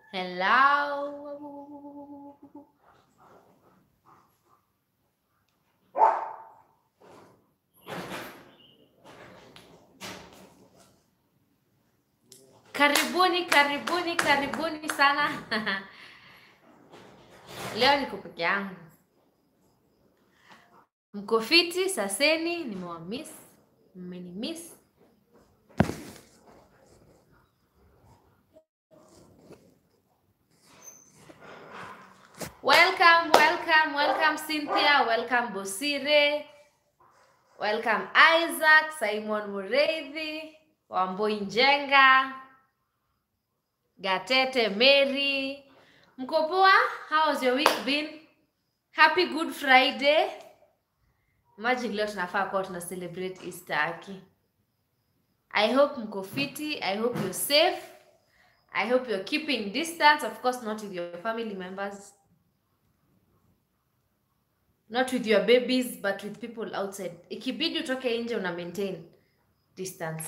Hello. Karibuni, karibuni, karibuni sana. Leo niko peke yangu. Mko fiti? Saseni, nimewamiss. Mmenimiss. Welcome, welcome, welcome Cynthia, welcome Bosire, welcome Isaac, Simon Mureithi, Wamboi Njenga, Gatete Mary. Mko poa? How has your week been? Happy Good Friday. Imagine leo tunafaa kuwa tuna celebrate Easter aki. I hope mko fiti. I hope you're safe. I hope you're keeping distance, of course not with your family members. Not with your babies, but with people outside. Ikibidi utoke nje una maintain distance.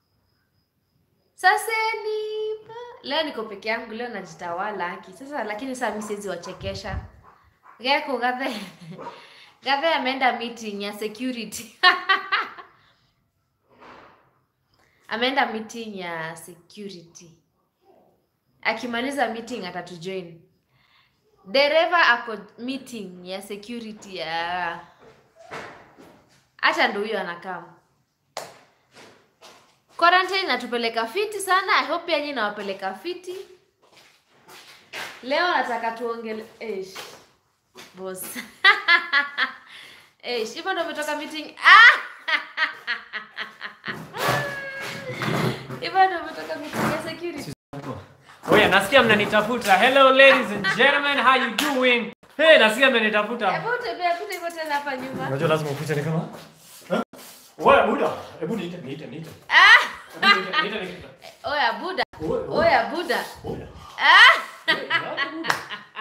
Saseni, leo niko peke yangu, leo najitawala aki. Sasa lakini saa mimi siwezi wachekesha. Geko gathe. Gathe ameenda meeting ya security. ameenda meeting ya security. Akimaliza meeting atatujoin. Dereva ako meeting ya security ya hata ndo huyo anakaa. Quarantine inatupeleka fiti sana. I hope yenyewe inawapeleka fiti. Leo nataka tuongele Eish. Boss. Eish, hivyo ndo umetoka meeting. Ah! Hivyo ndo umetoka meeting ya security. Oya, nasikia mnanitafuta. Hello ladies and gentlemen, how you doing? Hey, nasikia mnanitafuta. Hebu tembea tu hivyo tena hapa nyuma. Unajua lazima upite ni kama. Huh? Oya, buda. Hebu niite, niite, niite. Ah! Hebu niite, niite, niite. Oya Buda. Oya, oya. Oya Buda. Oya. Ah! Hey, buda.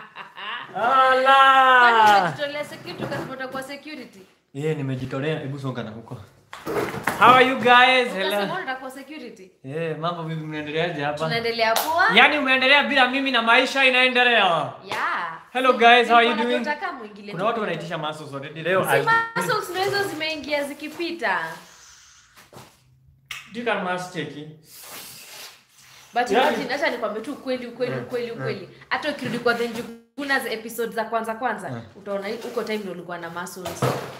Ala! Kwani umejitolea security ukasema utakuwa security? Yeah, nimejitolea. Hebu songa na huko. How are you guys? Ukasema Hello. utakuwa security. Eh, mambo vipi mnaendeleaje hapa? Tunaendelea poa? Yaani umeendelea bila mimi na maisha inaendelea. Yeah. Hello guys, how are you Nilikuwa doing? nataka muingilie Kuna tu watu kidogo. wanaitisha muscles already leo. Si I- muscles ndio hizo zimeingia zikipita. You can mass cheki. But Yaani- imagine acha nikwambie tu ukweli ukweli ukweli ukweli. Hata ukirudi kwa the Njuguna za episode za kwanza kwanza utaona huko time ndio ulikuwa na muscles.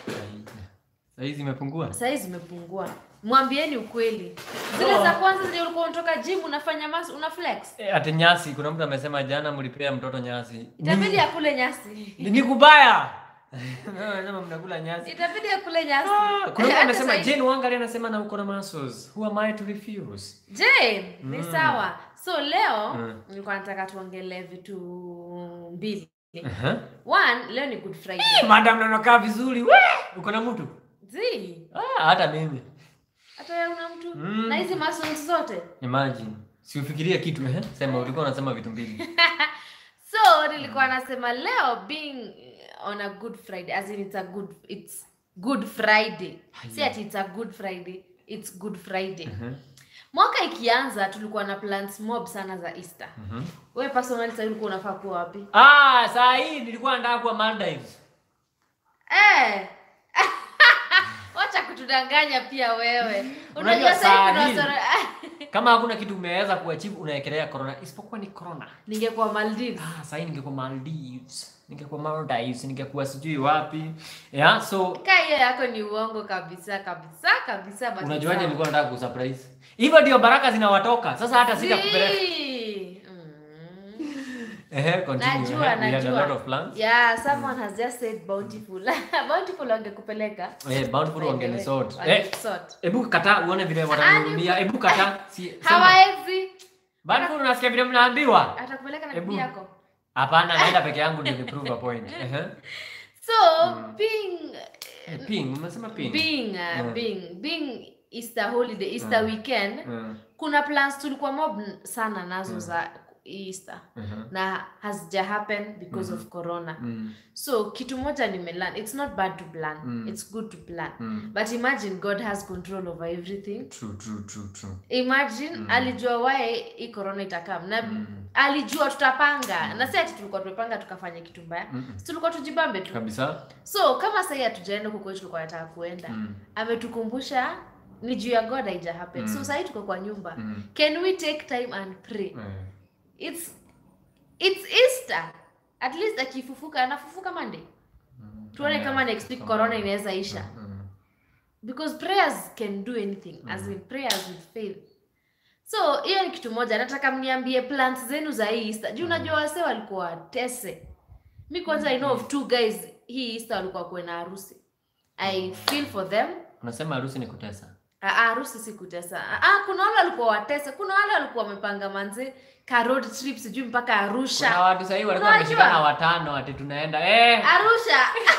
Saizi imepungua. Sasa hizi zimepungua. Mwambieni ukweli. Zile Oh. za kwanza zile ulikuwa unatoka gym unafanya mas una flex. Eh, ati nyasi, kuna mtu amesema jana mlipea mtoto nyasi. Itabidi akule nyasi. Ni, ni kubaya. Anasema mnakula nyasi. Itabidi akule nyasi. Ah, kuna mtu Hata amesema sahi- Jane Wangari anasema na uko na muscles. Who am I to refuse? Jane, ni sawa. So leo Mm. nilikuwa nataka tuongelee vitu mbili. Uh-huh. One, leo ni Good Friday. Madam nanakaa vizuri. We! Uko na mtu? Zi, Ah, hata mimi. hata wewe una mtu Mm. na hizi muscles zote. Imagine. Si ufikirie kitu eh? Sema ulikuwa unasema vitu mbili. So nilikuwa nasema leo being on a good Friday as in it's a good it's good Friday. Si ati it's a good Friday, it's good Friday. Mhm. Mwaka ikianza tulikuwa na plans mob sana za Easter. Mhm. Wewe personally sasa ulikuwa unafaa kuwa wapi? Ah, saa hii nilikuwa nataka kuwa Maldives. Eh. Wacha kutudanganya pia wewe. Unajua Unajua sasa hivi saa kuna hii- wasoro- Kama hakuna kitu umeweza kuachieve unaekelea corona isipokuwa ni corona. Ningekuwa Maldives. Ah, sasa hii ningekuwa Maldives. Ningekuwa Maldives, ningekuwa sijui wapi. Yeah, so Kaa hiyo yako ni uongo kabisa kabisa kabisa but unajuaje sawa. nilikuwa nataka kusurprise? Hivyo ndio baraka zinawatoka. Sasa hata sita kupeleka. Zii. Mm. Ehe, continue. Najua, We had a lot najua. of plans. Yeah, someone has just said bountiful. bountiful wangekupeleka. Eh, bountiful By the wangenisort. way, Eh, wangenisort. hebu kata uone vile watanihudumia. Hebu kata. Si sema. Hawawezi. Bountiful unasikia vile mnaambiwa? Atakupeleka na Hebu. bibi yako. Hapana, naenda peke yangu ndio ni prove a point. Ehe. So, being Eh, Ping, umesema ping. being uh, Mm. being being Easter holiday, Easter weekend, Mm. kuna plans tulikuwa mob n- sana nazo za Easter Mhm. na hazija happen because of corona Mm. so kitu moja nimelearn it's not bad to plan Mm. it's good to plan Mm. but imagine god has control over everything True, true, true, true. imagine alijua wae hii corona itakam na Mm. alijua tutapanga na si ati tulikuwa tumepanga tukafanya kitu mbaya Mm-mm. si tulikuwa tujibambe tu Kabisa. so kama sahii hatujaenda huko kwetu tulikuwa nataka kuenda Mm. ametukumbusha ni juu ya god haija happen Mm. so sahii tuko kwa nyumba Mm. can we take time and pray Eh. it's it's easter at least akifufuka anafufuka monday Mm. tuone Yeah. kama next week corona inaweza isha Mm. because prayers can do anything as in prayers with faith so hiyo ni kitu moja nataka mniambie plans zenu za hii easter juu unajua wase walikuwa watese mi kwanza i know of two guys hii easter walikuwa kuwe na harusi i feel for them Unasema harusi ni kutesa. Ah, ah, harusi si kutesa Ah, ah, kuna wale walikuwa watese kuna wale walikuwa wamepanga manze ka road trip sijui mpaka Kuna arusha watu sahii walikuwa Unajua? wameshikana watano ati tunaenda eh, arusha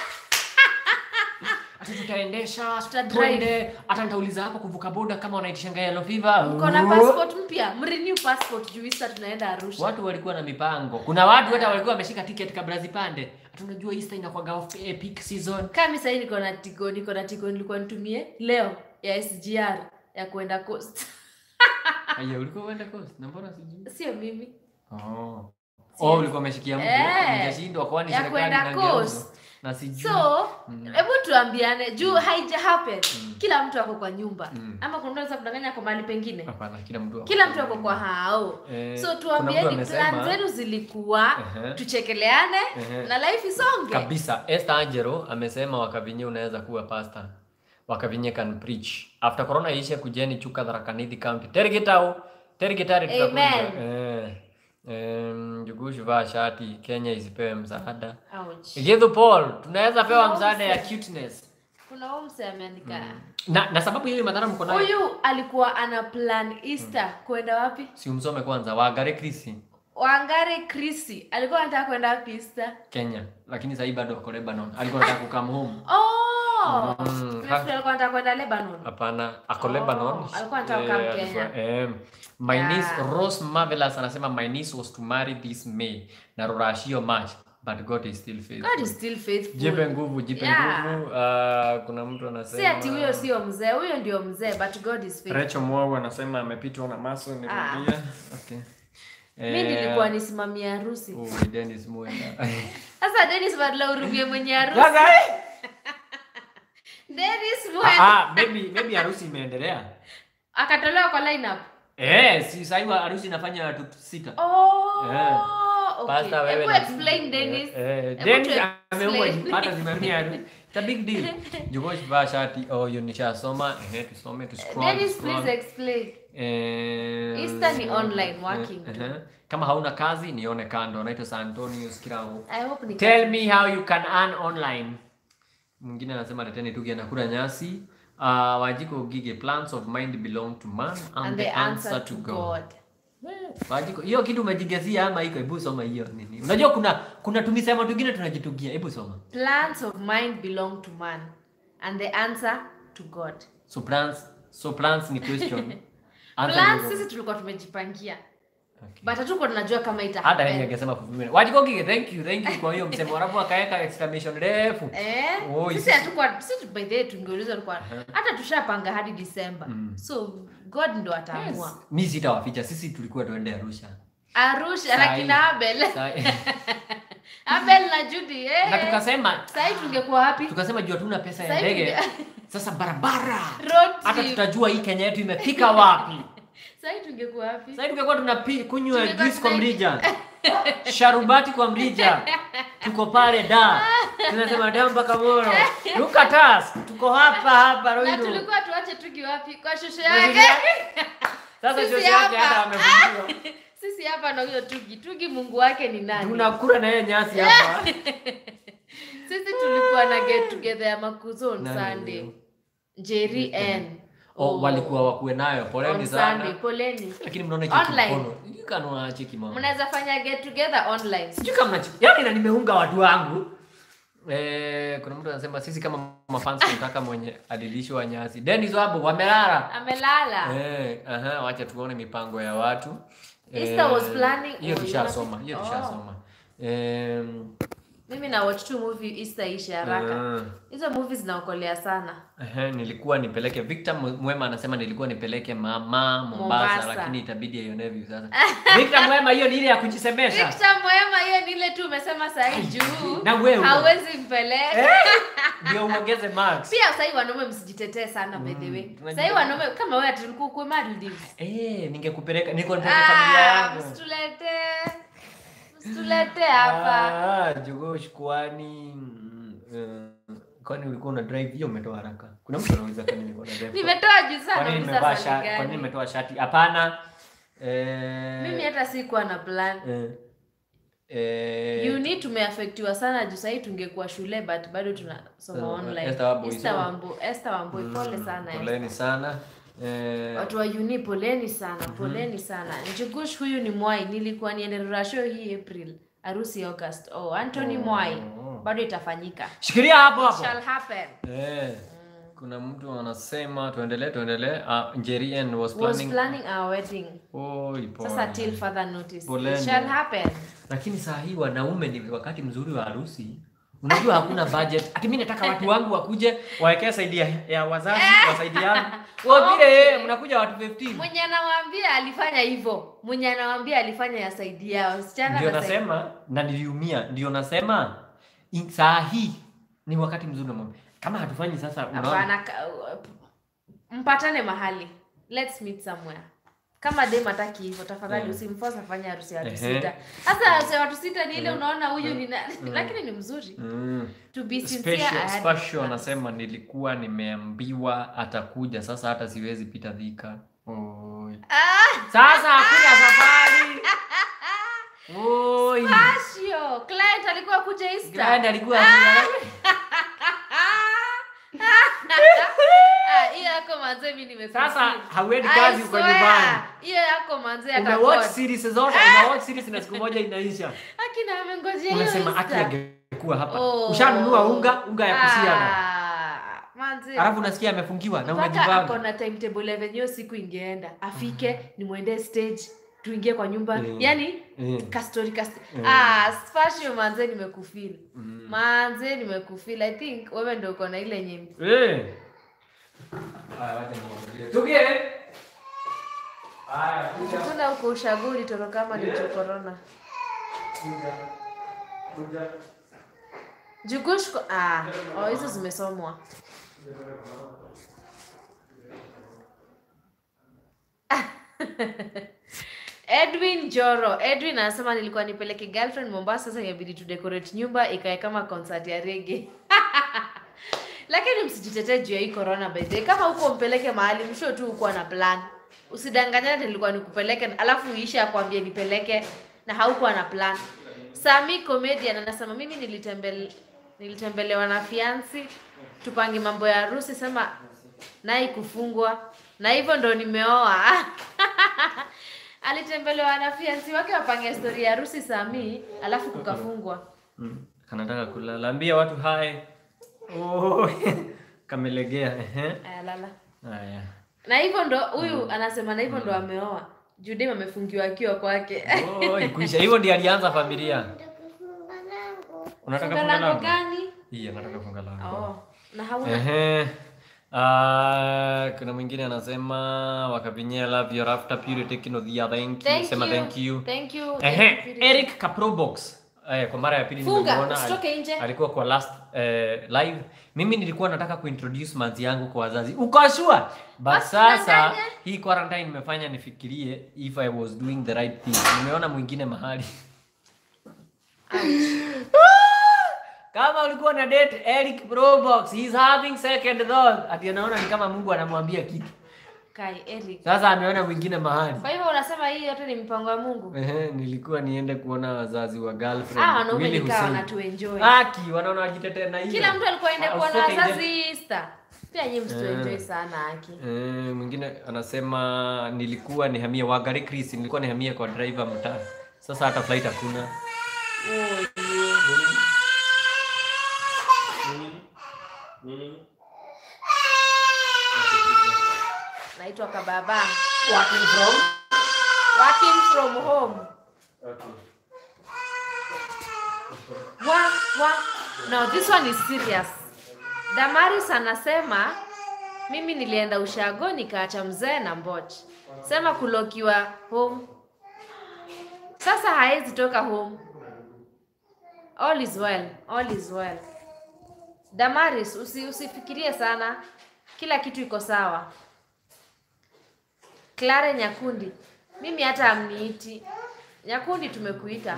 ati tutaendesha Tutadrive. twende, hata nitauliza hapo kuvuka boda kama wanaitishanga yellow fever. mko na passport mpya mrenew passport juu easter tunaenda arusha Watu walikuwa na mipango. Kuna watu hata walikuwa wameshika ticket kabla zipande. Hata unajua Easter inakuwaga off eh, peak season. kami sahii niko na tigo niko na tigo nilikuwa nitumie leo ya sgr ya kwenda coast Aya, ulikuwa uenda coast? Na mbona sijui? sio mimi Oh. Oh, ulikuwa umeshikia mtu. Eh. Ungeshindwa kwani Ya serikali kwenda inangeuza. coast. Na sijui. so Mm. hebu tuambiane juu haija happen kila mtu ako kwa nyumba Mm. ama kuna mtu anaweza kudanganya kwa mahali pengine Hapana, kila mtu ako- kila mtu ako kwa hao Eh, so kuna mtu tuambieni amesema- plan zenu zilikuwa Ehe. tuchekeleane Ehe. na life isonge kabisa Esther Angelo amesema wakavinye unaweza kuwa pastor wakavinye can preach after corona ishe kujeni chuka Tharaka-Nithi county terigitau terigitari tutakuja Amen. eh em jugushi vaa shati Kenya isipewe msaada Ouch. Githu Paul tunaweza pewa Kuna msaada ya umse. cuteness kuna huyu mse ameandika na, na sababu hiyo madhara mko nayo huyu alikuwa ana plan easter kwenda wapi si umsome kwanza Wangari Krisi wangare krisi alikuwa anataka kwenda wapi easter Kenya lakini sasa bado wako Lebanon alikuwa anataka kukam home oh Mm, Nafikiri ha- alikuwa anataka kwenda lebanon Hapana, ako Oh, Lebanon. alikuwa anataka Eh, kukaa alikuwa- Kenya. eh, my Yeah. niece Rose Marvelous anasema my niece was to marry this May na rurashio March but God is still faithful. god is still faithful Jipe nguvu, jipe Yeah. nguvu. Ah, kuna mtu anasema si ati huyo sio mzee huyo ndio mzee but god is faithful Rachel Mwau anasema amepitwa na maso Ah. nirudia. Okay. mi nilikuwa nisimamia harusi Oh, Dennis Mwenda. sasa denis badla urumie mwenye harusi Sasa eh? denis Ah, mwenda ah, maybe maybe harusi imeendelea. akatolewa kwa lineup Eh, si sasa hivi harusi inafanya watu sita. oh Eh. okay Pasta wewe Hebu na- explain Dennis Eh, eh, Hebu Dennis tu ameua explain. hata zimemia tu. It's a big deal. Jugosh vaa shati. Oh, hiyo nishasoma. Ehe, tusome tu scroll. Dennis scroll. please explain Eh, Easter ni online working eh, tu. ehe. Kama hauna kazi nione kando. Naitwa San Antonio Skirao. i hope ni Tell me how you can earn online. Mwingine anasema leteni tugi anakula nyasi. Uh, Wajiko Gige plans of mind belong to man and, and the answer to god Wajiko, hiyo kitu umejigezia ama iko? Hebu soma hiyo nini. Unajua kuna kuna tumisema tungine tunajitugia. Hebu soma. plans of mind belong to man and the answer to god So plans, so plans ni question. Answer plans ni- sisi tulikuwa tumejipangia Okay. but hatuko tunajua kama ita Hata yeye happen. angesema fulfillment. Wajiko Gige, thank you, thank you kwa hiyo msemo. Alafu akaweka exclamation refu. Eh, Oh, sisi sisi- hatukuwa sisi by the way tungeuliza tulikuwa hata tushapanga hadi December so god ndo ataamua Yes. Mi sitawaficha, sisi tulikuwa tuende Arusha. Arusha na Sahi. kina Abel Sa- Abel na Judy eh na tukasema sasa tungekuwa wapi tukasema juu hatuna pesa ya Sahi ndege tunge- sasa barabara road hata trip tutajua hii kenya yetu imefika wapi sasa tungekuwa wapi sasa tungekuwa tunapi kunywa Tungekuwa juice kwa tuna- mrija sharubati kwa mrija tuko pale da tunasema da mpaka moro look at us tuko hapa hapa na Ruiru tulikuwa tuache tuki wapi kwa shosho Na yake sisi- sasa Sisi shosi yake hapa. hata amefungiwa sisi hapa na huyo tugi tugi mungu wake ni nani tunakula na yeye nyasi hapa sisi tulikuwa na get together ya makuzo on Nani sunday huyo? jerry n oh, walikuwa wakuwe nayo poleni on sunday sana poleni lakini mnaona cheki Online. mkono kanona cheki mama mnaweza fanya get together online sijui kama mnachi- yaani na nimeunga watu wangu eh, kuna mtu anasema sisi kama mafans tunataka mwenye alilishwa nyasi Dennis Wabo wamelala amelala eh, aha, wacha tuone mipango ya watu Easter was planning- Hiyo oh, tushasoma, you hiyo know- tushasoma. Em, Mimi na watch tu movie Easter ishe haraka. ah, Hizo movies zinaokolea sana. ehe, nilikuwa nipeleke Victor Mwe- Mwema anasema nilikuwa nipeleke mama Mombasa, Mombasa. lakini itabidi aione view sasa. Victor Mwema, hiyo ni ile ya kujisemesha. Victor Mwema, hiyo ni ile tu umesema sahi juu. Na wewe. Hauwezi mpeleka. Eh, Ndio uongeze marks. Pia sahi wanaume msijitetee sana by the way. tunajitetea. Sahi wanaume kama wewe ati ulikuwa kwa Maldives. Eh, ningekupeleka niko nipeleke familia Ah, yangu. msitulete. Msitulete hapa. Ah, Jogosh kwani mm, eh, kwani ulikuwa una drive hiyo umetoa haraka. Kuna mtu anauliza kwani nilikuwa na drive. Nimetoa juu sana Kwani bisa nimevaa swali shati? Kwani gani? nimetoa shati? Hapana. Eh, Mimi hata sikuwa na plan. eh, eh, Uni tumeafektiwa sana juu sahii tungekuwa shule but bado tunasoma Uh, online. Esther Wambui, Esther so- Wambu- Esther Wambui, pole sana. Esther. Poleni sana. Eh, Watu wa uni poleni sana, poleni sana. Njugush huyu ni Mwai, nilikuwa niende Rurasho hii April, harusi August. Oh, Anthony Mwai. Bado itafanyika. Shikilia hapo hapo. Shall happen. Eh, kuna mtu anasema tuendelee tuendelee. Uh, Njerian was Was planning. planning our wedding. Oi, pole. Sasa till further notice. Poleni. It shall happen. Lakini saa hii wanaume ni wakati mzuri wa harusi. Unajua hakuna budget. Ati mimi nataka watu wangu wakuje wawekee saidi ya, ya wazazi wa saidi yangu. Wao vile Okay. mnakuja watu 15. Mwenye anawaambia alifanya hivyo. Mwenye anawaambia alifanya ya saidi yao. Wasichana Ndio na saidi- nasema na niliumia. Ndio nasema in- saa hii ni wakati mzuri wa mambo. Kama hatufanyi sasa unaona. Hapana, ka- mpatane mahali. Let's meet somewhere. Kama dem hataki hivyo, tafadhali Mm. usimforce afanye harusi ya watu Ehe. sita. Sasa harusi ya watu sita ni ile unaona huyu ni na- lakini ni mzuri. Mm. To be sincere, I Special, had special plans. anasema nilikuwa nimeambiwa atakuja sasa hata siwezi pita Thika. Oi. Sasa hakuna safari. Oi. Pasio, client alikuwa kuja Easter. Grand alikuwa Ah, hiyo yako manze mimi nimefeel. Sasa hauendi I kazi uko swear, nyumbani. Hiyo yako manze Ume hata watch God. series zote, ume watch series na siku moja inaisha. Akina amengojea hiyo Unasema aki Easter. angekuwa hapa. Oh. Ushanunua unga, unga ya kusiaga. Ah, manze. Alafu unasikia amefungiwa na mpaka ako unajipanga. na timetable ya venye hiyo siku ingeenda afike nimwendee stage tuingie kwa nyumba Mm. yani Mm. kastori kast Mm. ah spashio manze nimekufeel Mm. manze nimekufeel i think wewe ndio uko na ile nyimbo Eh. Haya, wacha niwaambie. Tugie. Haya, kuja. kuna uko ushaguri toro kama ni juu corona Kuja. Kuja. jugushko ah oh hizo zimesomwa Edwin Joro. Edwin anasema nilikuwa nipeleke girlfriend Mombasa, sasa inabidi tu decorate nyumba ikae kama concert ya reggae. Lakini msijitetee juu ya hii corona by the way. Kama huko mpeleke mahali msho tu uko na plan. Usidanganyane nilikuwa nikupeleke alafu uishe akwambie nipeleke na haukuwa na plan. Sami comedian anasema mimi nilitembele nilitembelewa na fiansi tupange mambo ya harusi sema naye kufungwa na hivyo ndo nimeoa alitembelewa na fiansi wake wapange stori ya harusi Sami alafu kukafungwa Mm. Kanataka kulala. Ambia watu hai. Oh. Kamelegea. Ehe. ayalala Haya. na hivyo ndo huyu anasema na hivyo ndo ameoa Judem amefungiwa akiwa kwake Oh, ikuisha. Hivyo ndiye alianza familia. Unataka funga funga lango lango? gani Iya, nataka funga lango. oh na hauna Ehe. Ah, kuna mwingine anasema wakavinyia love your after purity kino dhia thank you. thank Sema you thank you. thank you Ehe, Thank you. Eric Kaprobox. Eh, kwa mara ya pili Funga, nimemuona. usitoke nje. Alikuwa kwa last eh, live. Mimi nilikuwa nataka kuintroduce manzi yangu kwa wazazi. Uko sure? But Basi sasa danganya. hii quarantine imefanya nifikirie if I was doing the right thing. Nimeona mwingine mahali. Kama ulikuwa na date Eric Probox, he's having second thought. Ati anaona ni kama Mungu anamwambia kitu. Kai Eric Sasa ameona mwingine mahali. kwa hivyo unasema hii yote ni mpango wa Mungu Ehe, nilikuwa niende kuona wazazi wa girlfriend. ah wanaume Willy nikaa Hussein. wanatuenjoy Aki wanaona wajitetea na hiyo. kila mtu alikuwa aende Ah, kuona usitoke nje. wazazi Easter pia nyinyi msituenjoy Eh. sana aki Eh, mwingine anasema nilikuwa nihamie Wagari Chris, nilikuwa nihamie kwa driver mtaa. Sasa hata flight hakuna. oh, yeah. naitwa kababa Working from working from home Okay. wa wa no this one is serious damaris anasema mimi nilienda ushago nikaacha mzee na mbochi sema kulokiwa home sasa haezi toka home all is well all is well damaris usi, usifikirie sana kila kitu iko sawa Clare Nyakundi, mimi hata amniiti Nyakundi, tumekuita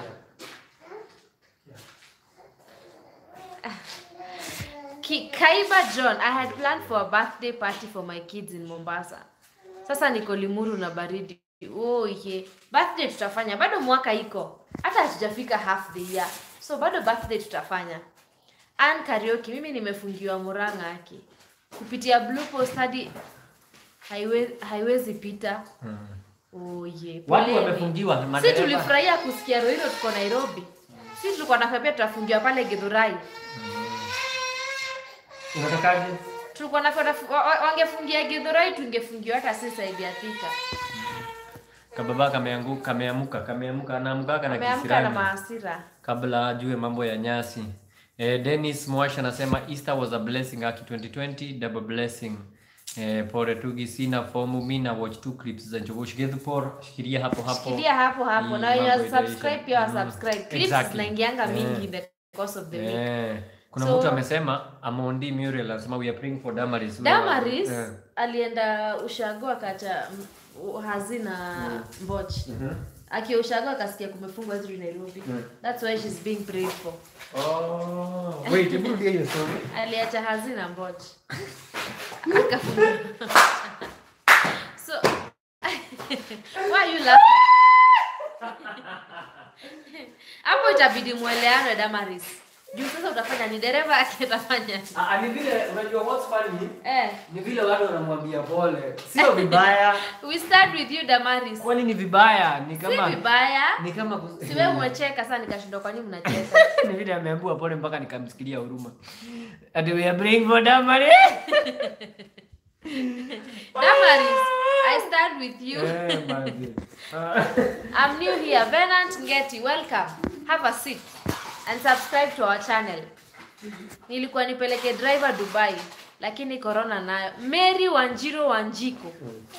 Ki, Kaiba John, I had planned for a birthday party for my kids in Mombasa. Sasa niko Limuru na baridi. Oh, ye. Birthday tutafanya. Bado mwaka iko. Hata hatujafika half the year. So bado birthday tutafanya. Ann Karaoke, mimi nimefungiwa Murang'a aki. Kupitia Blue Post hadi haiwe, haiwezi pita. Oh, ye. Watu Poleni. wamefungiwa Si madereva. tulifurahia kusikia Rohiro tuko Nairobi. Si tulikuwa nakwambia tutafungiwa pale Githurai. Unatakaje? tulikuwa na wa- wa- wangefungia Githurai tungefungiwa hata sisi saidi ya Thika. Kababa kameanguka, kameamuka, kameamuka, anaamkaka na Ameamka na kisirani maasira. kabla ajue mambo ya nyasi. Eh, Dennis Mwash anasema Easter was a blessing aki 2020 double blessing. Eh, pore tugi sina fomu mimi na watch two clips za Njogosh Gethupor shikilia hapo hapo. Shikilia hapo hapo Hii na wenye mambo itaisha. subscribe pia wa Mm, subscribe. Clips exactly. zinaingianga Eh. mingi in the course of the week. Eh, kuna So- mtu amesema Amondi Muriel anasema we are praying for Damaris. Damaris Eh. alienda ushago akacha m- hazina mbochi. Akiwa ushago akasikia kumefungwa hizi Nairobi. That's why she's being prayed for. Oh, wait, hebu rudia hiyo story. aliacha hazina mbochi akafungua so why you laughing hapo itabidi mweleano Damaris juu sasa utafanya ni dereva ake atafanya Ah, ah, ni vile unajua what's funny? eh Ni vile watu wanamwambia pole. Sio vibaya. we start with you Damaris Kwani ni vibaya? Ni si kama vibaya ni kama kus- si wewe umecheka sasa nikashindwa kwa nini mnacheka ni vile ameambiwa pole mpaka nikamsikilia huruma. Ati we are praying for Damaris. Damaris I start with you Eh, basi. Ah. I'm new here. Venant Ngeti, welcome. Have a seat and subscribe to our channel. Nilikuwa nipeleke driver Dubai, lakini corona nayo. Mary Wanjiro Wanjiko.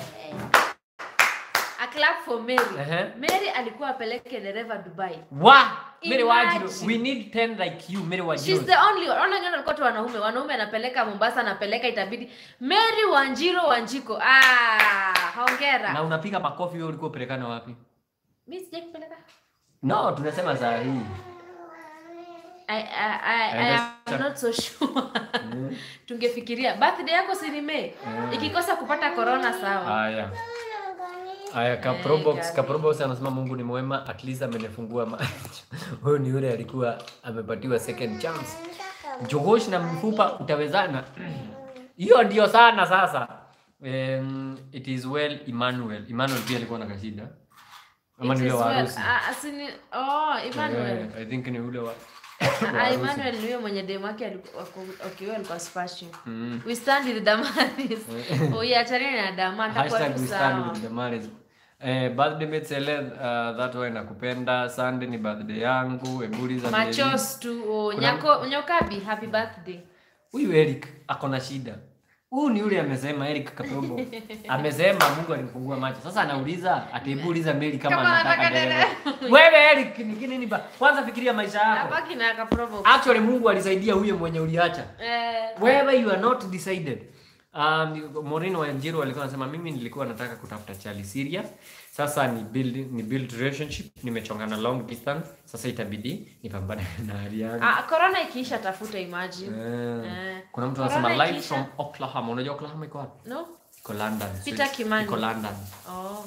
A clap for Mary. Ehe. Mary alikuwa apeleke dereva Dubai. Wa, Mary Wajiro. Imagine. We need 10 like you, Mary She's Wajiro. the only one. Ona wengine walikuwa tu wanaume. Wanaume anapeleka Mombasa, anapeleka itabidi. Mary Wanjiro Wanjiko. Ah, hongera. Na unapiga makofi wewe ulikuwa upelekana wapi? Mimi sijai kupeleka. No, tunasema saa hii. I, I, I, I am not so sure. Tungefikiria birthday yako si ni Mei. Ikikosa kupata corona sawa. Haya. Aya, Eh, Kaprobox, gabi. Kaprobox anasema Mungu ni mwema, at least amenifungua macho. Huyu ni yule alikuwa amepatiwa second chance. Jogosh na mfupa utawezana. Hiyo ndio sana sasa. Um, it is well Emmanuel. Emmanuel pia alikuwa na kashida. Ama It ni is yule wa well. harusi. Ah, asini, oh, Emmanuel. Eh, I think ni yule wa Ah, Emmanuel ni huyo mwenye demu wake alikuwa akiwa alikuwa spashing. Mm. We stand with Damaris. Oh, yeah, achana na Dama atakuwa Hashtag tu we stand sawa. with the marriage. Eh, birthday mate Sele, uh, that way nakupenda. Sunday ni birthday yangu. Ebuli za Mary. Machos tu. Oh, nyako nyokabi happy birthday. Huyu Eric ako na shida. Huyu ni yule amesema Eric Kaprobo. amesema Mungu alimfungua macho. Sasa anauliza ataibuliza Mary kama Kama anataka anataka dereva. Wewe Eric ni nini ba? Kwanza fikiria maisha yako. Abaki na akaprovo. Actually Mungu alisaidia huyo mwenye uliacha. Eh, Wewe you are not decided. Um, Moreno wa Njiro alikuwa anasema mimi nilikuwa nataka kutafuta chali serious. Sasa ni build ni build relationship, nimechongana long distance. Sasa itabidi nipambane na hali yangu. ah, corona ikiisha tafuta imagine. Eh. Eh. Kuna mtu Corona anasema live ikiisha- from Oklahoma. Unajua Oklahoma iko wapi? No? Iko London. Peter Swiss. Kimani. Iko London. Oh.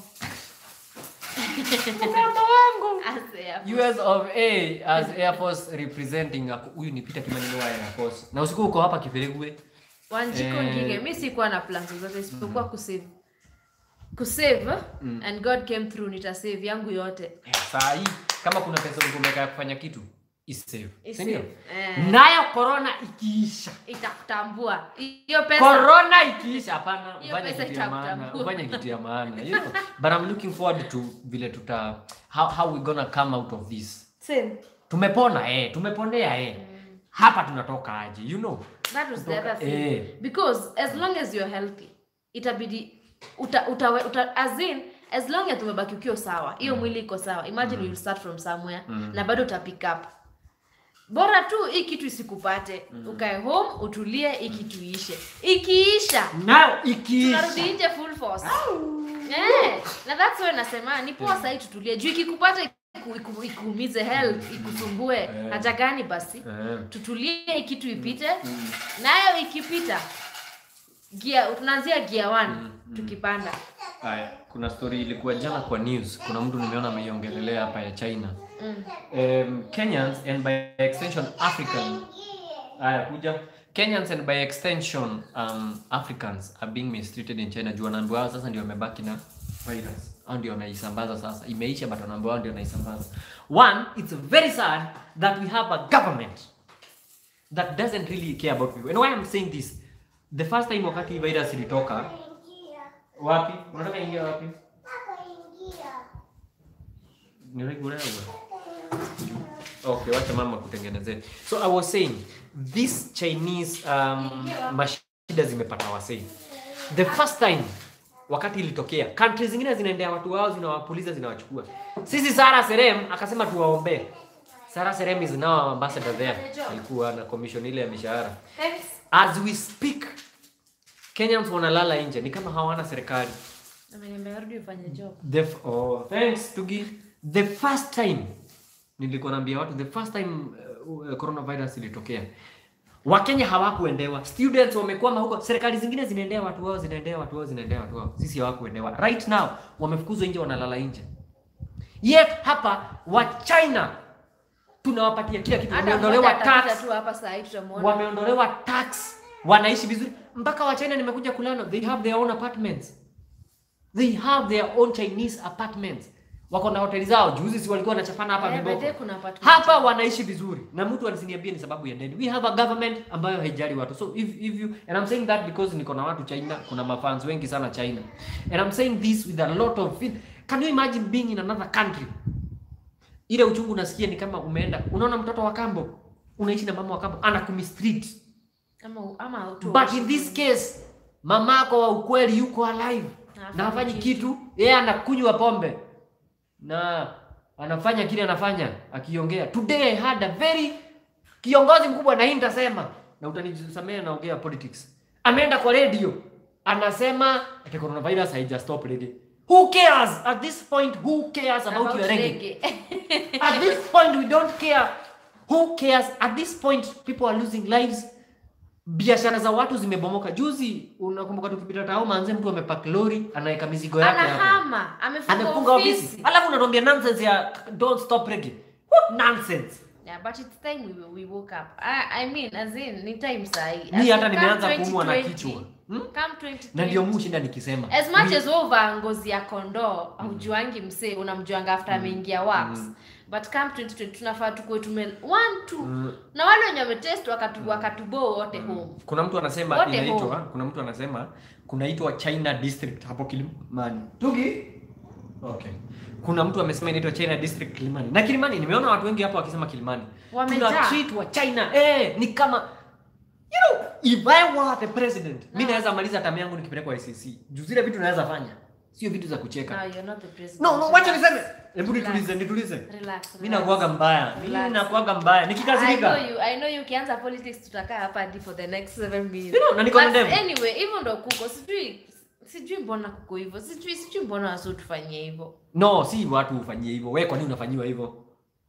Ase, US of A as Air Force representing ako- huyu ni Peter Kimani wa Air Force. Na usiku uko hapa Kiferegwe. Wanjiko Eh. Ngige, mi sikuwa na plans zozote isipokuwa kusave kusave and God came through nitasave yangu yote. Eh, Saa hii kama kuna pesa ulikuwa umeweka ya kufanya kitu is safe. Is Si ndio? safe. Eh. Nayo corona ikiisha. itakutambua hiyo pesa Corona ikiisha hapana, Hiyo ufanye pesa kitu ya maana, itakutambua. ufanye kitu ya maana. You know, but I'm looking forward to vile tuta how, how we gonna come out of this. Same. Tumepona eh, tumeponea eh. Hapa tunatoka aje, you know? that was the other thing Eh. because as long as you're healthy itabidi uta, uta, uta, as in as long as umebaki ukiwa sawa hiyo mwili iko sawa imagine you start from somewhere na bado uta pick up bora tu hii kitu isikupate ukae home utulie hii kitu iishe ikiisha Now ikiisha. tunarudi nje full force eh, na that's why nasema ni poa sahii tutulie juu ikikupata iku- iku- ikuumize health ikusumbue haja gani basi Eh. tutulie hii kitu ipite nayo ikipita gia tunaanzia gia 1 tukipanda Haya, kuna story ilikuwa jana kwa news. Kuna mtu nimeona ameiongelelea hapa ya China. mm. Um, Kenyans and by extension African. Haya, kuja. Kenyans and by extension um, Africans are being mistreated in China. Juu wanaambiwa wao sasa ndio wamebaki na virus. Hao ndio wanaisambaza sasa. Imeisha but wanaambiwa wao ndio wanaisambaza. One, it's very sad that we have a government that doesn't really care about people. And why I'm saying this, the first time wakati hii virus ilitoka, wapi? Unataka ingia wapi? Niregulea Okay, wacha mama kutengenezea. So I was saying this Chinese um, mashida zimepata wasei. The first time wakati ilitokea, countries zingine zinaendea watu wao zinawapuliza zinawachukua. Sisi Sara Serem akasema tuwaombee. Sara Serem is now our ambassador there. Alikuwa na commission ile ya mishahara. Thanks. As we speak, Kenyans wanalala nje ni kama hawana serikali. Ameniambia rudi ufanye job The f- oh, thanks Tugi. The first time nilikuwa naambia watu the first time uh, uh, coronavirus ilitokea Wakenya hawakuendewa. Students wamekwama huko, serikali zingine zinaendea watu wao, zinaendea watu wao, zinaendea watu wao. Sisi hawakuendewa. Right now wamefukuzwa nje, wanalala nje. Yet hapa wa China tunawapatia kila kitu, hata wameondolewa mmoja atapita tax, tu hapa saa hii tutamuona wameondolewa tax, wanaishi vizuri. Mpaka wa China nimekuja kulano, they have their own apartments. They have their own Chinese apartments. Wako na hoteli zao. Juzi si walikuwa wanachapana hapa Eh, viboko. by the way, kuna apartment. Hapa wanaishi vizuri. Na mtu anisiniambie ni sababu ya deni. We have a government ambayo haijali watu. So if if you and I'm saying that because niko na watu China, kuna mafans wengi sana China. And I'm saying this with a lot of feel. Can you imagine being in another country? Ile uchungu unasikia ni kama umeenda. Unaona mtoto wa kambo, unaishi na mama wa kambo, anakumi-street. ama ama tu But in this case, mamako wa ukweli yuko alive Na na hafanyi hafanyi kitu, yeye anakunywa pombe na anafanya kile anafanya akiongea. Today I had a very kiongozi mkubwa na hii nitasema na utanisamehe naongea politics. Ameenda kwa radio anasema ati coronavirus haija stop reggae. Who cares at this point who cares about, about your reggae? reggae. At this point we don't care. Who cares? At this point people are losing lives. Biashara za watu zimebomoka. Juzi unakumbuka tukipita tao manze mtu amepack lori anaweka mizigo yake hapo. anahama amefunga Amefunga ofisi. ofisi Alafu unatuambia nonsense ya don't stop reggae. What nonsense? Yeah, but it's time we, we woke up. I, I mean, as in, ni time sahi. Mimi As hata in, nimeanza come kuumwa na 2020, kichwa. Hmm? Come 2020. Na ndio mushinda nikisema. As much We- as wewe uvaa ngozi ya kondoo, haujuangi msee, unamjuanga after ameingia wax. But come 2020 tunafaa tukue tume one two. Na wale wenye wametest wakatu wakatubo wote home. kuna mtu anasema Wote inaitwa home. kuna mtu anasema kunaitwa China district hapo Kilimani. Tugi? Okay. Kuna mtu amesema inaitwa China district Kilimani. Na Kilimani nimeona watu wengi hapo wakisema Kilimani. Wamejaa. Tuna treat wa China. Eh, ni kama you know, if I were the president, mimi naweza maliza tamu yangu nikipelekwa ICC. Juu zile vitu naweza fanya. Sio vitu za kucheka. No, you're not the president. No, no, wacha niseme. Hebu Relax. nitulize, nitulize. Relax. Mimi relax. nakuaga mbaya. Mimi Relax. nakuaga mbaya. I know Nikikasirika. you, I know you ukianza politics tutakaa hapa hadi for the next seven minutes. You know, na niko na But demu. Anyway, hivyo ndo kuko. Sijui sijui mbona kuko hivyo. Sijui sijui mbona wasu tufanyie hivyo. No, si watu ufanyie hivyo. Wewe kwa nini unafanyiwa hivyo?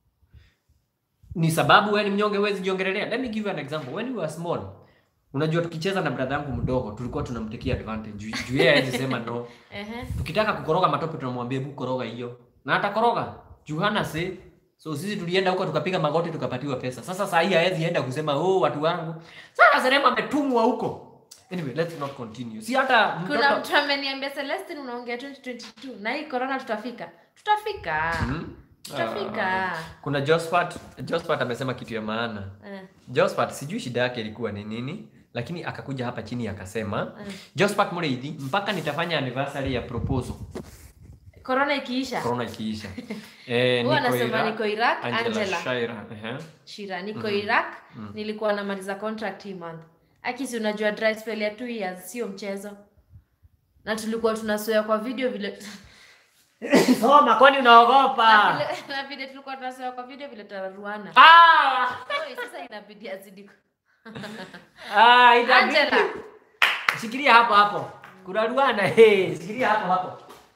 Ni sababu wewe ni mnyonge huwezi jiongelelea. Let me give you an example. When you were small, unajua tukicheza na brother yangu mdogo tulikuwa tunamtekea advantage. Juu juu yeye hawezi sema no. Ehe. Tukitaka kukoroga matope tunamwambia hebu koroga hiyo. Na atakoroga. Juu hana say. So sisi tulienda huko tukapiga magoti tukapatiwa pesa. Sasa saa hii hawezi enda kusema oh watu wangu. Sasa Serema ametumwa huko. Anyway, let's not continue. Si hata Kuna mtoto mtu ameniambia Celestine unaongea 2022 na hii corona tutafika. Tutafika. Hmm? Tutafika. Kuna Josphat, Josphat amesema kitu ya maana. Eh. Josphat sijui shida yake ilikuwa ni nini, lakini akakuja hapa chini akasema, Josphat Mureithi, mpaka nitafanya anniversary ya proposal Corona ikiisha. corona ikiisha. Eh, Huwa niko anasema Iraq, niko Iraq, Angela, Angela. Shaira. ehe. Shira niko Iraq nilikuwa namaliza contract hii month. Akisi unajua dry spell ya 2 years sio mchezo. Na tulikuwa tunasoea kwa video vile Soma kwani unaogopa? na vile- na vile tulikuwa tunasoea kwa video vile tararuana. Ah! Oi, sasa inabidi azidi. Ah, itabidi. Angela. Shikilia hapo hapo. Kuraruana, hey, shikilia hapo hapo.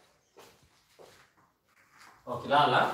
Okay, lala.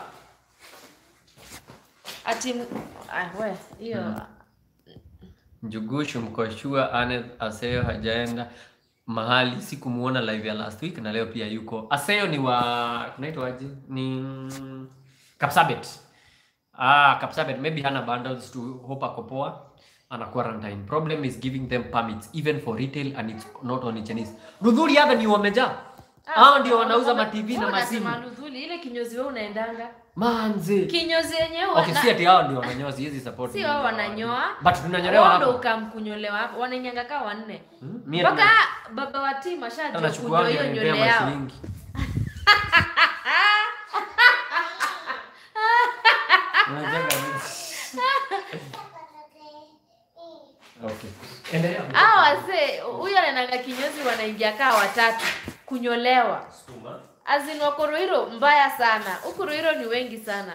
Ati ah we hiyo Njugushu mkoshua Aneth Aseo hajaenda mahali sikumuona live ya last week na leo pia yuko. Aseo ni wa kunaitwa aje? Ni Kapsabet. Ah, Kapsabet maybe hana bundles to hope ako poa. Ana quarantine. Problem is giving them permits even for retail and it's not only Chinese. Rudhuri hapa ni wamejaa. Hao ndio wanauza ma TV na masimu. Maludhuli ile kinyozi wewe unaendanga. Manzi. Kinyozi yenyewe Okay, wana- si ati hao ndio wananyoa, siwezi support. si wao wananyoa. But tunanyolewa Wao ndo hapa. ukamkunyolewa hapo. Wananyanga kaa wanne. Hmm? Mie Mpaka baba wa timu ashajua anachukua kunyoa hiyo nywele yao. mashilingi. Unajenga nini? Okay. Endelea. Hao wazee huyu anaendanga kinyozi wanaingia kaa watatu kunyolewa. Sukuma. Azin wako Ruiro mbaya sana. Huku Ruiro ni wengi sana.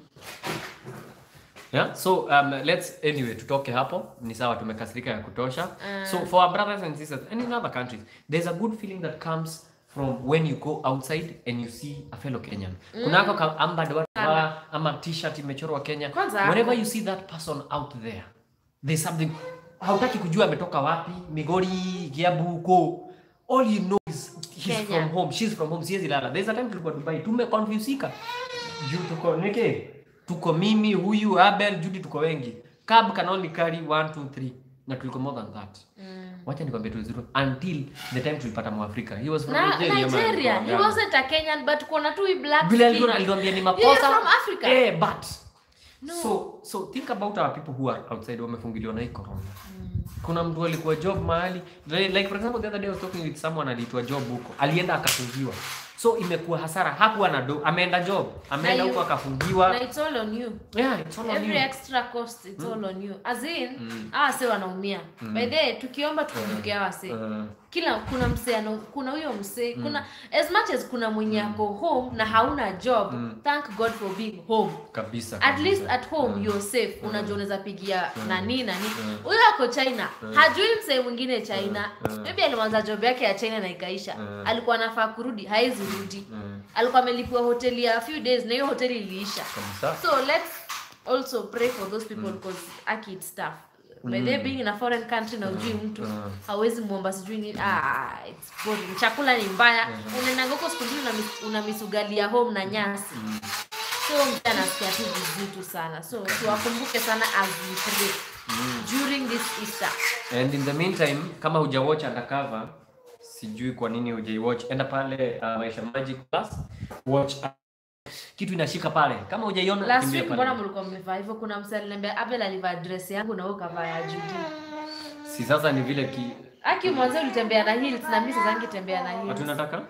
Yeah, so um, let's anyway tutoke hapo ni sawa tumekasirika ya kutosha Mm. so for our brothers and sisters and in other countries there's a good feeling that comes from when you go outside and you see a fellow Kenyan kunako ka ambad watu ama t-shirt imechorwa Kenya Kwanza whenever hapo. you see that person out there there's something hautaki kujua ametoka wapi Migori Kiambu ko all you know is he's Kenya. from home she's from home siwezi lala there's a time tulikuwa Dubai tumeconfusika juu tuko nike tuko mimi huyu Abel Judy tuko wengi cab can only carry 1 2 3 na tuliko more than that wacha nikwambie tu zero until the time tulipata mwafrika he was from Na Nigeria, man. Nigeria, he Yeah. wasn't a Kenyan but kuna tu hii black vile skin. alikuwa alituambia ni You're makosa from Africa. eh but No. so so think about our people who are outside wamefungiliwa na hii corona kuna mtu alikuwa job mahali like like for example the other day I was talking with someone aliitwa job huko alienda akafungiwa so imekuwa hasara hakuwa na do ameenda job ameenda Na huko you- akafungiwa Na it's all on you. yeah it's all on Every you extra cost it's all on you. As in, hawa wase wanaumia. By the way, tukiomba tukumbuke hawa wase. Uh, Kila kuna msee ana- kuna huyo msee, kuna as much as kuna mwenye ako home na hauna job, thank God for being home. kabisa at kabisa. least at home you're safe unajua unaweza pigia nani nani huyo ako china hajui msee mwingine china maybe alianza job yake ya china na ikaisha alikuwa anafaa kurudi haizi rudi alikuwa amelipua hoteli ya few days na hiyo hoteli iliisha kabisa so let's also pray for those people because aki it's tough by the way, being in a foreign country na ujui mtu hawezi muomba sijui nini ah, it's boring. chakula ni mbaya unaendanga huko siku mbili una- una misugali ya home na nyasi so mtu anasikia tu vizitu sana so tuwakumbuke sana as we pray during this Easter And in the meantime, kama hujawatch undercover, sijui kwa nini hujaiwatch, enda pale uh, Maisha Magic Plus, watch uh, kitu inashika pale. Kama hujaiona last kimbia week pale. mbona mlikuwa mmevaa hivyo kuna msee aliniambia Abel alivaa dress yangu na wewe ukavaa ya Judy Si sasa ni vile ki aki mwanzo ulitembea na heels na mimi sasa ningetembea na heels hatunataka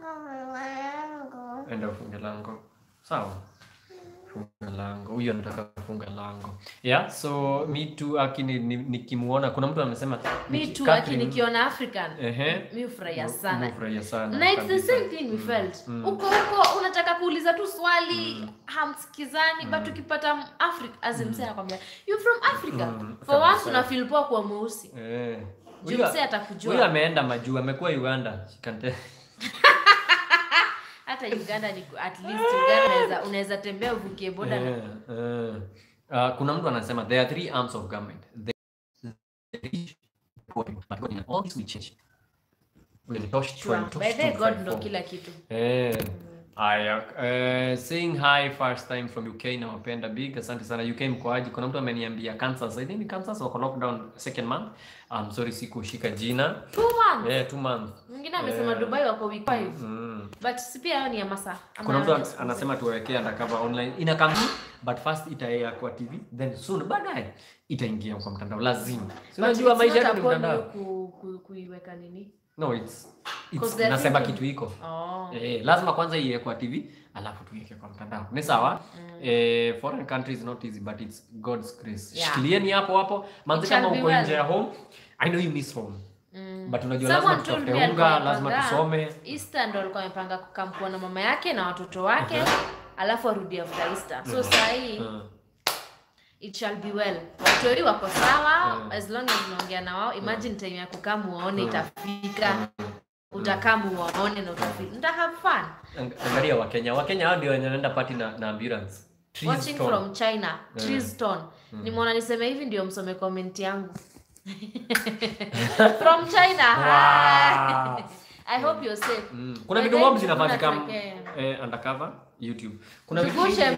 enda ufunge lango. Sawa. Funga lango. Huyo anataka kufunga lango. Yeah, so me too akini nikimuona kuna mtu amesema me Niki- too aki Catherine- nikiona African Ehe. mi hufurahia sana Nimefurahia sana. na it's the kabisa. same thing we felt huko huko unataka kuuliza tu swali hamsikizani but ukipata africa as in msee anakwambia you from africa Mm, for once kabisa. una feel poa kuwa mweusi Eh. Juu Huyu- msee atakujua. Huyu ameenda majuu, amekuwa Uganda. She can tell. hata uganda ni at least uganda unaweza- unaweza tembea uvukie boda na Eh, eh. Uh, kuna mtu anasema there are three arms of government. The, the rich, poor people. But God in all this will change. Will touch Sure. touch by the way, to god fight ndo for. kila kitu Eh. Aya, uh, saying hi first time from UK nawapenda big. Asante sana UK mkoaji. Kuna mtu ameniambia Kansas. I think Kansas wako lockdown second month. I'm sorry sikushika jina. two months Yeah, two months. mwingine amesema Eh. dubai wako week five Mm. but si pia hayo ni ya masaa ama kuna mtu hayo ni an- siku anasema tuwekee undercover online ina come but first itaea kwa tv then soon baadaye itaingia kwa mtandao lazima si But unajua it's maisha not yetu ni upon mtandao you ku, ku, kuiweka nini no it's, it's 'Cause they're nasema thinking- kitu iko oh. Eh, lazima kwanza iwe kwa tv alafu tuiweke kwa mtandao ni sawa eh, foreign country is not easy but it's god's grace Yeah. shikilieni hapo hapo manzi It shall kama be uko well. nje ya home i know you miss home Mm. but unajua lazima Someone told tutafute me alikuwa unga lazima amepanga- tusome Easter ndo alikuwa amepanga kukamkuwa na mama yake na watoto wake alafu arudi after Easter. So saa hii Uh, it shall be well. Watoi wako sawa Mm. as long as unaongea na wao. Imagine time ya kukaa muwaone itafika. Utakaa muwaone na utafika. Mta have fun. ang- angalia wakenya wakenya hao ndio wenye wanaenda party na, na ambulance Trees Watching torn. from China. Tristan. Nimeona niseme hivi ndio msome comment yangu. from China. Wow. Hi. I hope you're safe. Mm. kuna By vitu the mob way, zinafanyika tunatwekea. eh, undercover youtube kuna vitu Tugushe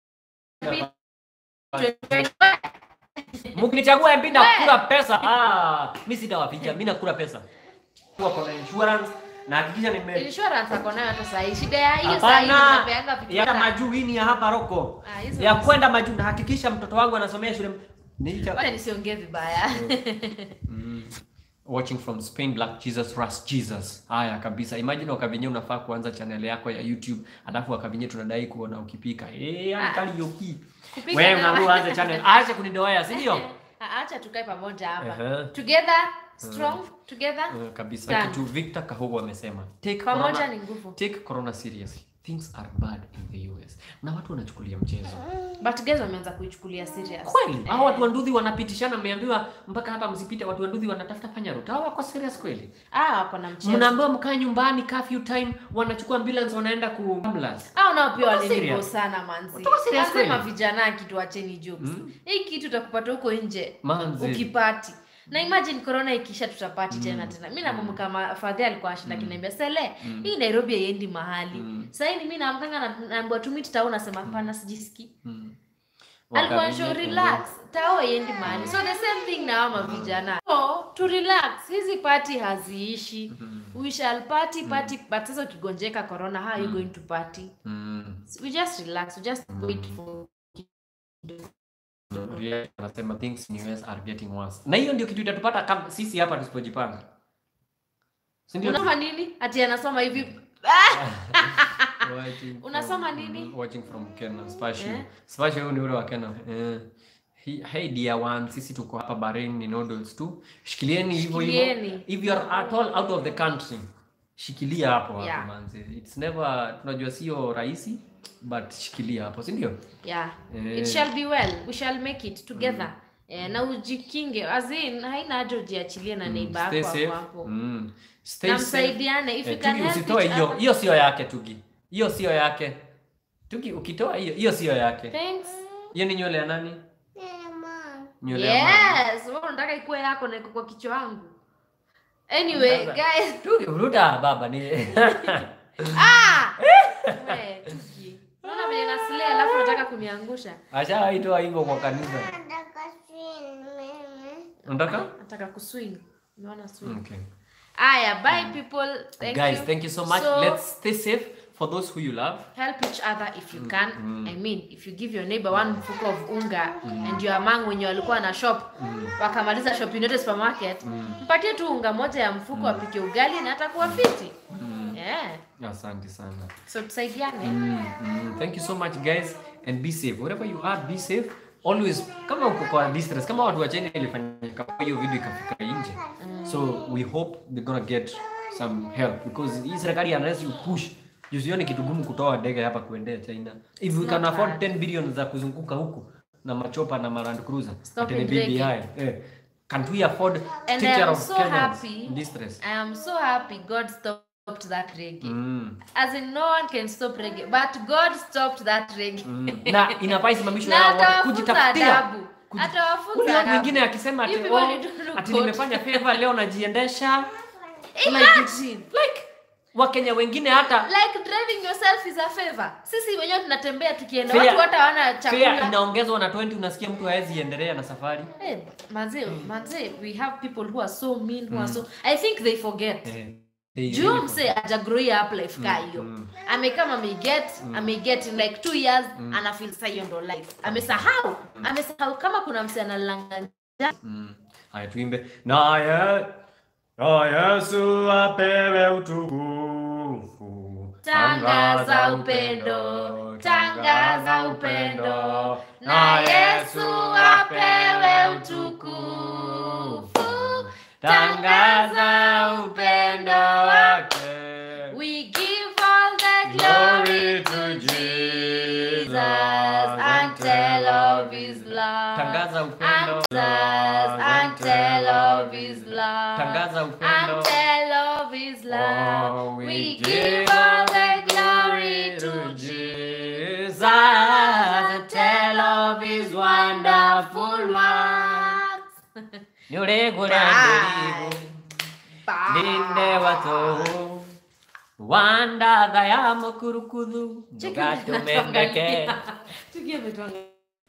mkinichagua MP nakula pesa ah mimi sitawapiga mimi nakula pesa kwa kuna insurance na hakikisha nime insurance ako nayo hata sahi shida ya hiyo sahi Hapana, unapeanga vitu ya hata- majuu hii ni ya hapa Roko. Ah, hizo Ya ni- kwenda majuu na hakikisha mtoto wangu anasomea shule Nicha- wacha nisiongee vibaya Mm. Watching from Spain Black Jesus Rust Jesus. Haya kabisa. Imagine wakavinye unafaa kuanza channel yako ya YouTube, alafu wakavinye tunadai kuona ukipika. Eh, Ah. ankali yoki. Kupika Wewe na- unaamua anze channel. Acha kunidoea, si ndio? Ah, acha tukae pamoja hapa Aha. together strong together Uh, kabisa Done. kitu Victor Kahogo amesema. Take pamoja corona, ni nguvu take corona seriously. Things are bad in the US. Na watu wanachukulia mchezo. but guys wameanza kuichukulia serious Kweli? Hao watu wa Nduthi wanapitishana, mmeambiwa mpaka hapa msipite, watu wa Nduthi wanatafuta fanya route. Hao wako serious kweli? ah wako na mchezo Mnaambiwa mkae nyumbani curfew time, wanachukua ambulance wanaenda ku ambulance. au nao pia Wako walinigo serious? sana manzi Wako serious lazima kweli? vijana kitu acheni jokes Mm. hii kitu utakupata huko nje Manzi. ukipati na imagine corona ikisha tutapati tena tena mi nakumbuka kama fadhi alikuwa ashinda kiniambia sele hii nairobi haiendi mahali Mm. sahii ni mi naamkanga na- naambiwa tu meet tao nasema hapana sijiski Mm. alikuwa Wakavinye- show relax tao haiendi mahali so the same thing na hao mavijana so to relax hizi party haziishi we shall party party but sasa ukigonjeka corona how are you going to party Mm. we just relax we just wait for Ria anasema things in US are getting worse. Na hiyo ndio kitu itatupata kama sisi hapa tusipojipanga. Si ndio? unasoma nini ati anasoma hivi Watching Unasoma from- nini? mm, Watching from Kenya. Spashu. Eh? Spashu huyu ni ule wa Kenya. Eh. He- Hey dear one, sisi tuko hapa Bahrain ni noodles tu. Shikilieni hivyo hivyo. Shikilieni. If you are at all out of the country, shikilia hapo hapo Yeah. manzi. It's never tunajua sio rahisi but shikilia hapo, si ndio? yeah Eh. it shall be well we shall make it together eh, na ujikinge as in haina haja ujiachilie na neighbor Stay yako safe. hapo hapo Mm. Stay na safe. msaidiane if you Eh, can Tugi help usitoe each hiyo, other. hiyo sio yake Tugi. Hiyo sio yake. Tugi ukitoa hiyo, hiyo sio yake. thanks Hiyo ni nywele ya nani? Nywele ya mama. yes wewe unataka ikuwe yako na iko kwa kichwa yangu anyway Sasa. guys Tugi ruta baba ni. ah we tuki unaona vile naslay alafu unataka kuniangusha Ashawaitoa hivyo kwa kanisa. Unataka? nataka kuswing umeona swing Okay. aya bye people thank Guys, you. thank you so much. So, Let's stay safe for those who you love. help each other if you can i mean if you give your neighbor one mfuko of unga and you are among wenye walikuwa na shop wakamaliza shopping yote supermarket mpatie tu unga moja ya mfuko apike ugali na atakuwa fiti yeah. Asante sana. so tusaidiane Mm, mm. Thank you so much guys and be safe. Wherever you are, be safe. Always kama uko kwa distress, kama watu wa China ilifanyika kwa hiyo video ikafika nje. So we hope they're gonna get some help because hii serikali unless you push Jusioni kitu gumu kutoa ndege hapa kuendea China. If we can not afford hard. 10 billion za kuzunguka huku na machopa na Land Cruiser. Stop ati ni in ndege. BBI. Eh. Can't we afford to And take I care am of so Kenyans happy. in distress? i am so happy god stopped that reggae Mm. as in no one can stop reggae but god stopped that reggae Mm. na inafaa isimamishwe Na hao wote atawafunza kujitafutia adabu. Kuji- Atawafunza Ule adabu. mwingine akisema ati, You people oh, need to look ati good. nimefanya favor leo najiendesha Imagine. like wakenya wengine hata like driving yourself is a favor sisi wenyewe tunatembea tukienda Fare- watu hata wana fare chakula inaongezwa na 20 unasikia mtu hawezi endelea na safari hey, manze manze we have people who are so mean who are so i think they forget eh, They juu really- mse ajagroia up life ka hiyo amekama ameiget ameiget in like two years anafil sa hiyo ndo life amesahau amesahau kama kuna mse analanga Mm. Haya tuimbe. Naye na Yesu apewe utukufu. tangaza upendo tangaza upendo na yesu apewe utukufu tangaza upendo wake we give all the glory to jesus and tell of his love Tangaza upendo. and, and tell of his love Tangaza upendo. and tell of his love Oh, we give all the glory to Jesus and tell of his wonderful works Niuregura ndirigu ndinde watu wanda thaya mukurukuthu Cheki ndugatumengeke tugie ametuangalia